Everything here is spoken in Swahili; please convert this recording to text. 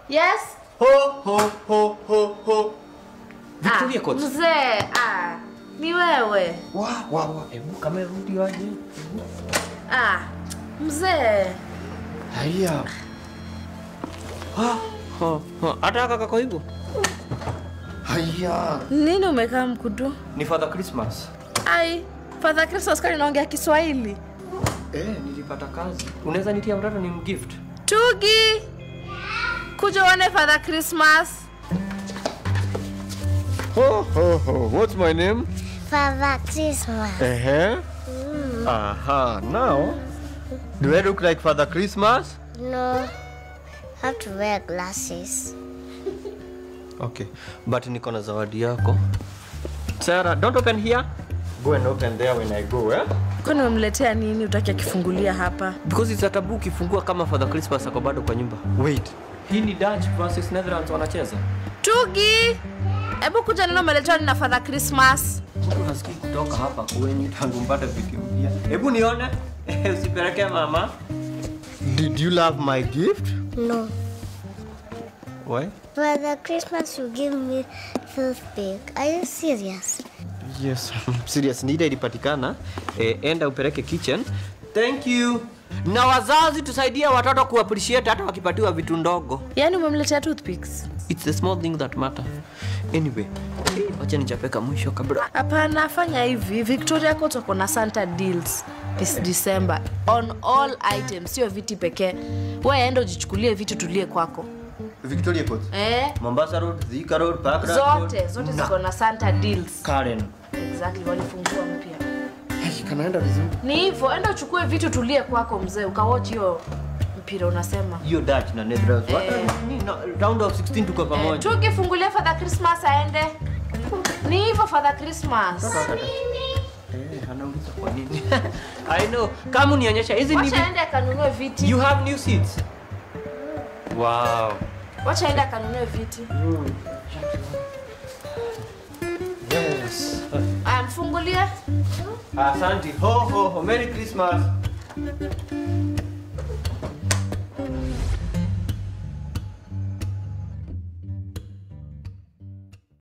Yes. Ho ho ho ho ho. Victoria Ah, Court. Mzee, ah, ni wewe. Wa wa wa. Hebu kama rudi aje. Ah, mzee. Haya. Ha ha ha. Hata kaka kwa hivyo. Haya. Nini umekaa mkudu? Ni Father Christmas. Ai, Father Christmas kwani naongea Kiswahili? Eh, nilipata kazi. Unaweza nitia mtoto ni mgift. Tugi. Kuja uone Father Christmas. Ho ho ho. What's my name? Father Christmas. Uh-huh. Aha. Now, do I look like Father Christmas? No, have to wear glasses. Okay. But niko na zawadi yako. Sarah, don't open here. Go and open there when I go, eh? Kwani umemletea nini utaki akifungulia hapa? Because it's a taboo ukifungua kama Father Christmas ako bado kwa nyumba. Wait. Hii ni Dutch versus Netherlands wanacheza. Tugi. Hebu kuja neno umeletewa nini na Father Christmas. Mtu hasikii kutoka hapa kwenye tangu mpate video mpya. Hebu nione. Usipeleke mama. Did you love my gift? No. Why? Father Christmas, you give me toothpick. Are you serious? Yes, serious. Ni ile ilipatikana. Eh, enda upeleke kitchen. Thank you. Na wazazi tusaidie watoto kuappreciate hata wakipatiwa vitu ndogo. Yaani umemletea toothpicks? It's the small thing that matter. Anyway, eh, wacha nichapeka mwisho kabla. Hapana, fanya hivi. Victoria Court wako na Santa deals this December on all items, sio viti pekee. Wewe enda ujichukulie vitu tulie kwako. Victoria Court. Eh? Mombasa Road, Thika Road, Park Road. Zote zote ziko na Santa deals. Karen. Exactly, walifungua mpya. Hey, kanaenda vizuri. Ni hivyo, enda uchukue vitu tulie kwako mzee, ukawatch hiyo mpira unasema. Hiyo Dutch na Netherlands. What Eh. ni na round of 16 tuko Eh, pamoja. tukifungulia Father Christmas aende. Ni hivyo Father Christmas. Eh, anauliza kwa nini? I know. Kama unionyesha hizi ni Wacha aende akanunue viti. You have new seats. Wow. Wacha aende akanunue viti. Yes. Aya, mfungulie. Asante. Ho ho ho. Merry Christmas.